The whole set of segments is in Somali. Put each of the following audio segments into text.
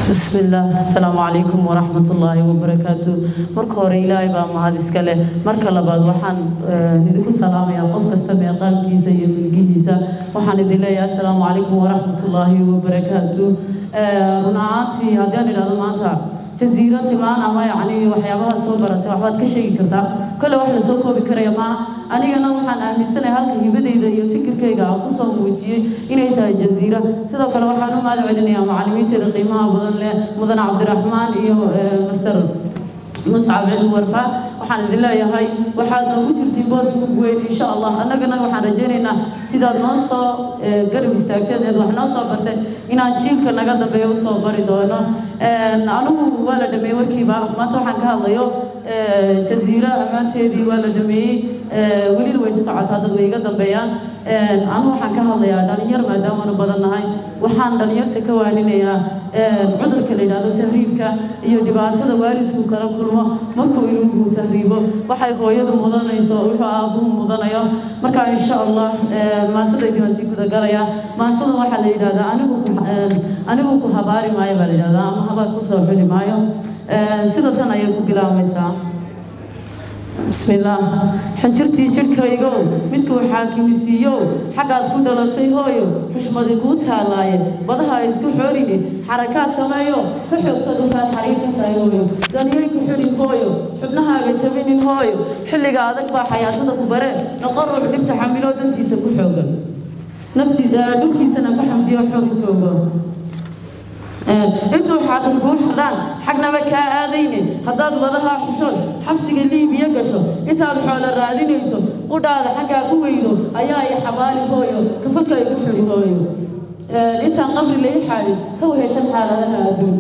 بسم الله السلام عليكم ورحمة الله وبركاته marka hore ilaahay baa mahad iska leh marka labaad waxaan idinku salaamayaa qof kasta meeqaamkiisa iyo milgihiisa waxaan idin leeyahay assalaamu calaykum waraxmatullaahi wabarakaatu run ahaantii haddaan idhahdo maanta jasiiro tilmaan ama yacni waxyaabaha soo baratay waxbaad ka sheegi kartaa kole wax lasoo koobi karaya maa anigana waxaan aaminsanahay halka hibadayda iyo fikirkayga aan kusoo muujiyey inay tahay jasiira sidoo kale waxaan u mahad celinayaa macallimiinteeda qiimaha badan leh mudan cabdiraxmaan iyo master muscab cilmi warfaa waxaan idin leeyahay waxaad noogu jirtay boos mug weyn insha allah annagana waxaan rajaynaynaa sidaad noo soo garab istaagteen eed wax noo soo barteen inaan jiilka naga dambeeya usoo bari doono anigu waa la dhameeyey warkiiba maanta waxaan ka hadlayo jasiira ammaanteedii waa la dhameeyey welina way si socotaa dad way iga dambeeyaan anu waxaan ka hadlayaa dhalinyar maadaamanu badan nahay waxaan dhalinyarta ka waaninayaa cudurka la yidhaahdo tahriibka iyo dhibaatada waalidku kala kulmo markuu ilmuhu tahriibo waxay hooyadu mudanayso wuxuu aabuhu mudanayo marka insha allah maasadaydi waan sii gudagalayaa maasada waxaa la yidhahdaa anigu anigu ku habaari maayo baa la yidhahdaa ama habaar kusoo xuli maayo sida tan ayay ku bilaabmaysaa بسم الله حنجرتي جركaygo midku xaakimisiiyo xagaad ku dhalatay hooyo xushmadi kuu taalaay badaha isku xoorine xarakaad sameeyo ka xoogsa dhulkaad xariir ka tahay hooyo daniyay ku xidhin hooyo xubnahaaga jabinin hooyo xilliga adag baa xayaatada ku bare noqon ruux dhibta xamilo dantiisa ku xoogan naftiisa dhulkiisana ku xamdiyo xoog joogo intuu xaadan kuu xidhaan xagnaba kaa aadayne haddaad wadahaa xushood xabsiga liibiya gasho intaad xoolo raadinayso qudhaada xaggaa ku weydo ayaa i xabaali hooyo kafadka igu xidhi hooyo intaan qabri lai xaadin haw heshan xaaladaha adduun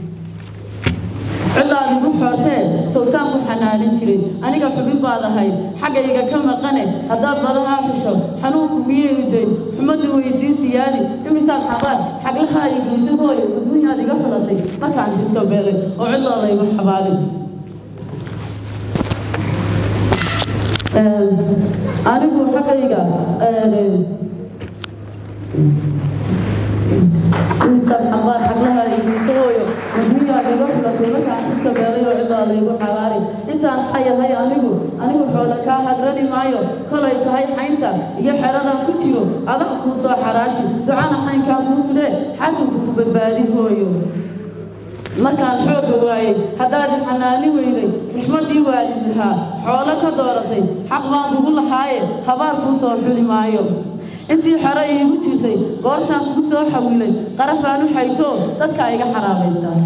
cidaad igu xootee sawtaan ku xanaanin jiray aniga xubin baad ahayd xaggayga ka maqane haddaad badahaa xusho xanuunku miyay uday xumaddu way sii siyaadi imisaad xabaar xaglahaa igeysa hooyo adduunyaad iga xulatay markaan iska beelay oo cidaada igu xabaalin anigu xaggayga imisaad xabaar xaglahaa igeysa hooyo adduunyaad iga xulatay markaan iska beelay oo cidaada igu xabaari intaan xayahay anigu anigu xoola kaa hagrani maayo kolay tahay xaynta iyo xeradan ku jiro adag kuu soo xaraashi ducana xaynkaa kuu sudee xakunka ku badbaadi hooyo markaan xoogga waayey haddaad xanaani weyday xushmadii waalid lahaa xoolo ka dooratay xaq baan kugu lahaaye habaar kuu soo xuli maayo intii xero iigu jirtay goortaan kugu soo xawilay qarafaan u xaytoo dadkaa iga xaraabaystaa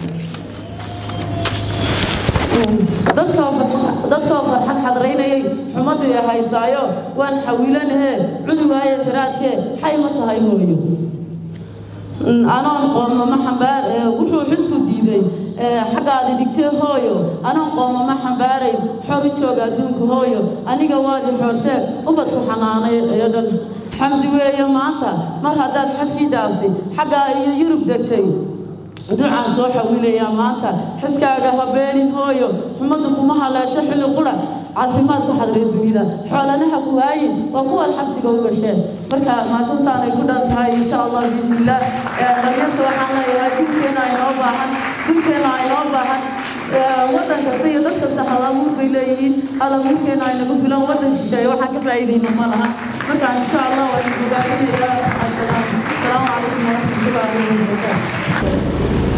dadkoo farxad xadraynayay xumaddu i haysaayo waan xawilanahee cudugaayo xiraadkee xay ma tahay hooyo anoon qoomama xambaar wuxuu xisku diiday xaggaadi dhigtee hooyo anoon qoomama xambaaray xor u jooga adduunka hooyo aniga waadi xoortee ubadku xanaanay ee dhan xamdi weeye maanta mar haddaad xadkii dhaaftay xaggaa iyo yurub degtay ducaan soo xawilayaa maanta xiskaaga habeenin hooyo xumaddu kuma haleesho xilli qura caafimaad ku xadray dunida xoolanaha ku waayin waa kuwaad xabsiga u gasheen marka maasasaanay ku dhan tahay insha allah biidnillaah dhalinyarta waxaan leeyahay dulkeena inoo baahan dulkeena inoo baahan waddan kasta iyo dad kasta halabuur bay leeyihiin halabuurkeena aynagu filan waddan shisheeye waxaan ka faa'iidayna ma laha marka insha allah waa idin bogaadinayaa asalaamu calaykum waraxmatullaahi wabarakaatu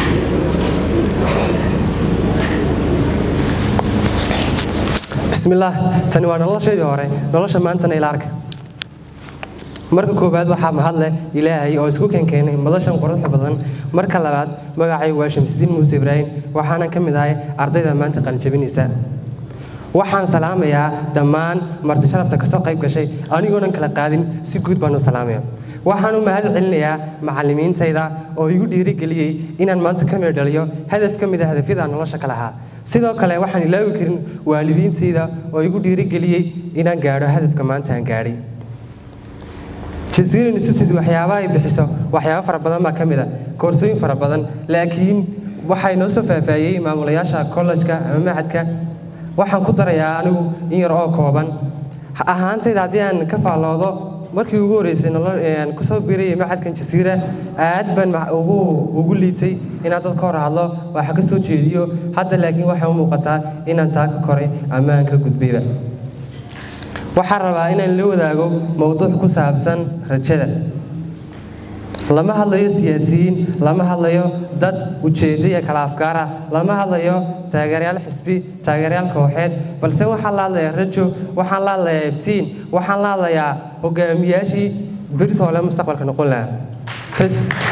bismillaah sani waa noloshaydii hore nolosha maantana ila arka marka koowaad waxaa mahadleh ilaahay oo isku keenkeenay madashan quruxda badan marka labaad magacay waa shamsidiin muuse ibraahim waxaana ka mid ahay ardayda maanta qalinjabinaysa waxaan salaamayaa dhammaan marti sharafta kasoo qayb gashay anigoonan kala qaadin si guud baan u salaamaya waxaan u mahad celinayaa macallimiintayda oo igu dhiirigeliyey inaan maanta ka mir dhaliyo hadaf ka mid a hadafyada nolosha ka lahaa sidoo kale waxaan ilaawi karin waalidiintayda oo igu dhiirigeliyey inaan gaadho hadafka maanta aan gaadhay jasiira institute waxyaabaha ay bixiso waxyaabo fara badan baa ka mid a koorsooyin fara badan laakiin waxay noo soo faahfaahiyey maamulayaasha kollejka ama macadka waxaan ku darayaa anigu in yar oo kooban ahaantayda haddii aan ka faalloodo markii ugu horreysay kusoo biirayay macadkan jasiira aad baan ugu ugu liitay inaan dad ka hor hadlo waxa ka soo jeediyo hadda laakiin waxay u muuqataa inaan taa ka koray ama aan ka gudbayba waxaan rabaa inaan la wadaago mowduuc ku saabsan rajada lama hadlayo siyaasiyiin lama hadlayo dad ujeeddo iyo kala afgaara lama hadlayo taageerayaal xisbi taageerayaal kooxeed balse waxaan la hadlayaa rajo waxaan la hadlayaa iftiin waxaan la hadlayaa hogaamiyaashii berisoole mustaqbalka noqon lahaa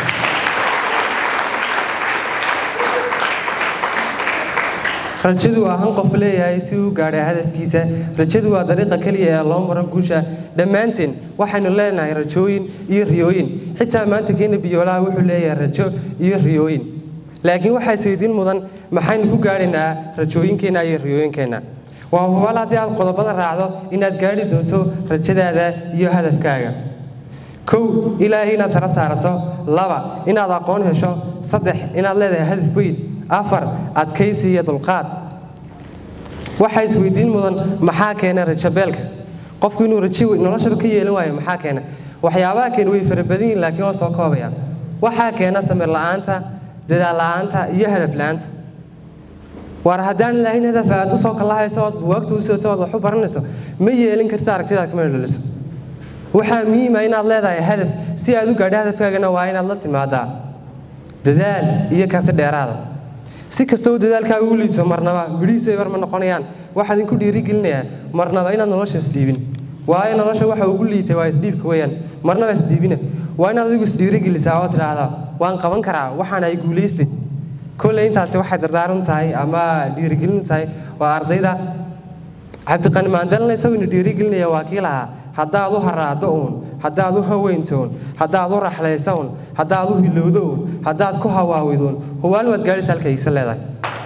rajadu waa han qof leeyahay si uu gaadhay hadafkiisa rajadu waa dariiqa keliya ee loo maro guusha dhammaanteen waxaynu leenahay rajooyin iyo riyooyin xitaa maanta keena biyoolaha wuxuu leeyahay rajo iyo riyooyin laakiin waxaa isweydiin mudan maxaynu ku gaadhaynaa rajooyinkeenna iyo riyooyinkeenna waa hubaal haddii aad qodobada raacdo inaad gaadhi doonto rajadaada iyo hadafkaaga kow ilaahay inaad tala saarato laba inaad aqoon hesho saddex inaad leedahay hadaf weyn afar adkaysi iyo dulqaad waxaa isweydiin mudan maxaa keena rajabeelka qofku inuu rajo noloshaba ka yeelan waayo maxaa keena waxyaabaha keena way fara badan yihin laakiin waa soo koobaya waxaa keena samir la'aanta dadaal la'aanta iyo hadaf la'aanta waar haddaan lahayn hadaf aad usoo kalahayso ood buwaagta u soto ood wax u baranayso ma yeelin karta aragtidaad kama dhaliso waxaa muhiima inaad leedahay hadaf si aad u gaadho hadafkaagana waa inaad la timaadaa dadaal iyo karti dheeraada si kasta uu dadaalkaaga u liiso marnaba midhihiisu ebar ma noqonayaan waxaa idinku dhiirigelinayaa marnaba inaad nolosha isdhiibin waayo nolosha waxa ugu liitay waa isdhiibka weeyaan marnaba isdhiibina waa inaad adigu isdhiirigelisaa oo tidhaahdaa waan qaban karaa waxaan ay guulaystay kolley intaasi waxay dardaaran tahay ama dhiirigelin tahay waa ardayda cabdiqani maandalna isagoo ina dhiirigelinaya waa kii lahaa haddaad u haraado uun haddaad u haweynto uun haddaad u raxlayso uun haddaad u hilowdo uun haddaad ku hawaawid uun hubaal waad gaadhaysa halka iigsa leedahay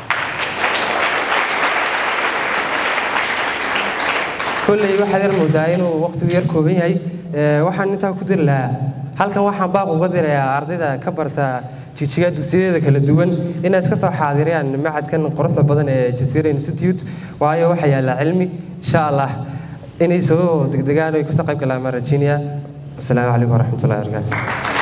kolley waxaad yar moodaa inuu waqtigu yar kooban yahay waxaan intaa ku diri lahaa halkan waxaan baaq uga dirayaa ardayda ka barta jijiga dugsiyadeeda kala duwan inay iska soo xaadiriyaan macadkan quruxda badan ee jasiira institute waayo waxaa yaallaa cilmi insha allah inay soo degdegaan oy kasoo qayb galaan maan rajiinaya asalaamu calaykum waraxmatullahi wabarakaatu